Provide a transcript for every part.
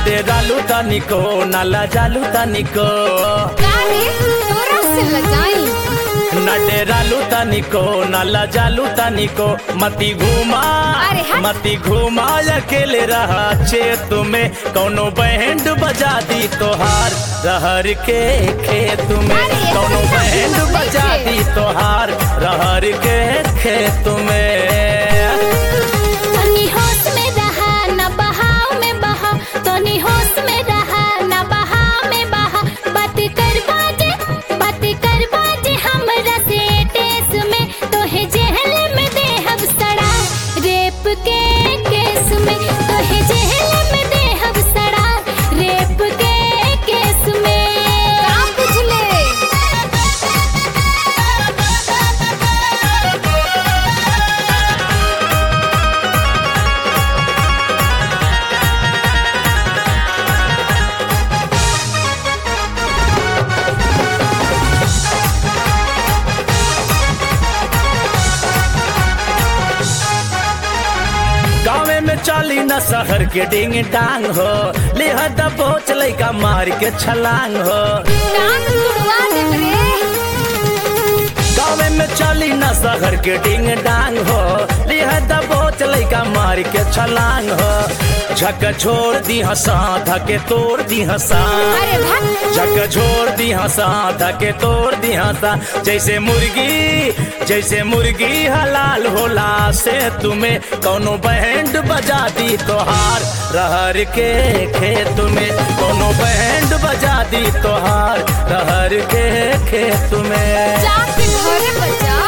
डेरालू तनिको न लजालू तनिको काहे तोरा से लजाई न डेरालू तनिको न लजालू तनिको मती घुमा अरे हट। मती घुमा अकेले रहा चेत में कौनो बैंड बजा दी तोहार रहर के खेत में अरे ये तो कौनो इतना बैंड हिम्मत बजा नहीं दी तोहार रहर के खेत में तनी होश में रहा न बहाव में बहा तनी होश में रहा न बहाव में बहा बात कर बाजे बात कर बाजे हमरा से टेस में तोहे जेल में देहब सड़ा रेप के केस में तोहे जेल में देहब सड़ा रेप के केस में का बुझले गाँवे में चली न शहर के डिंग डांग हो लिहद बोच लैका मार के छलांग हो कान तुड़वा देब रे गाँवे में चली न शहर के डिंग डांग हो लिहद बोच लैका मार के छलांग हो झक छोड़ दी हसा धके तोड़ दी हसा अरे भक्त झक छोड़ दी हंसा धके तोड़ दी हंसा जैसे मुर्गी जैसे मुर्गी हलाल होला से तुम्हें कौनो बैंड बजा दी तोहार रहर के खेत में कौनो बैंड बजा दी तोहार रहर के खेत में जाके घरे बजाओ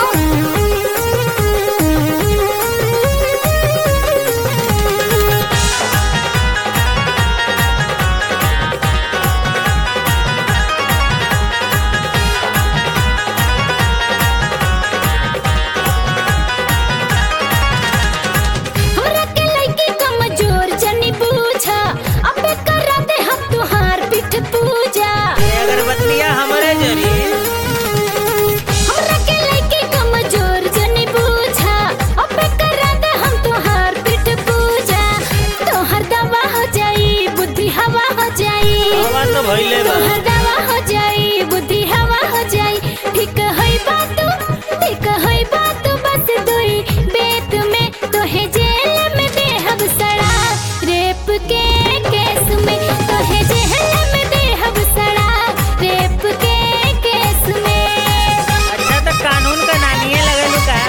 हमरा के लइकी कमजोर जनी बूझा अबे करा दे हम तुहार पीठ पूजा अगरबत्तियां हमारे जरी हमरा के लइकी कमजोर जनी बूझा अबे करा दे हम तुहार पीठ पूजा तोहर दवा हो जाई बुद्धि हवा हो जाई हवा तो भइले बा तोहर दवा हो जाई बुद्धि हवा हो जाई ठीक होई बात ठीक होई बात बस दुई बेत में तोहे जेल में देहब सड़ा रेप के केस में तोहे जेल में देहब सड़ा रेप के केस में अच्छा तो कानून का नानिए लगलू का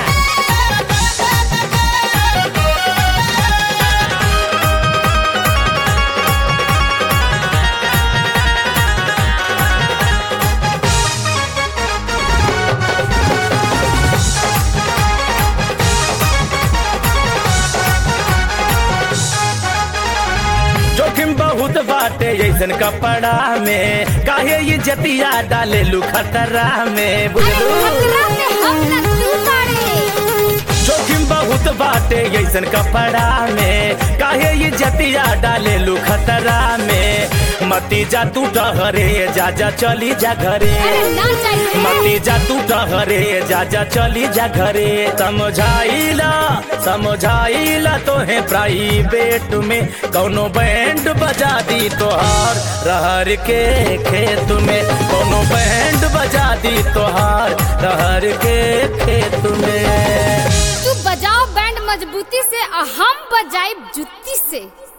जोखिम बहुत बाटे ऐसन कपड़ा में काहे ये जतिया डाले लू खतरा में बुझलू खतरा में हम न तू ताड़े जोखिम बहुत बाटे ऐसन कपड़ा में काहे ये जतिया डाले लू खतरा में मती जा तू डहरे जा जा चली जा घरे अरे ना चाहिए मती जा तू डहरे जा जा चली जा घरे समझाइला समझाइला तोहे प्राइवेट में कौनो बैंड बजा दी तोहार रहर के खेत में कौनो बैंड बजा दी तोहार रहर के खेत में तू बजाओ बैंड मजबूती से और हम बजाई जुत्ती से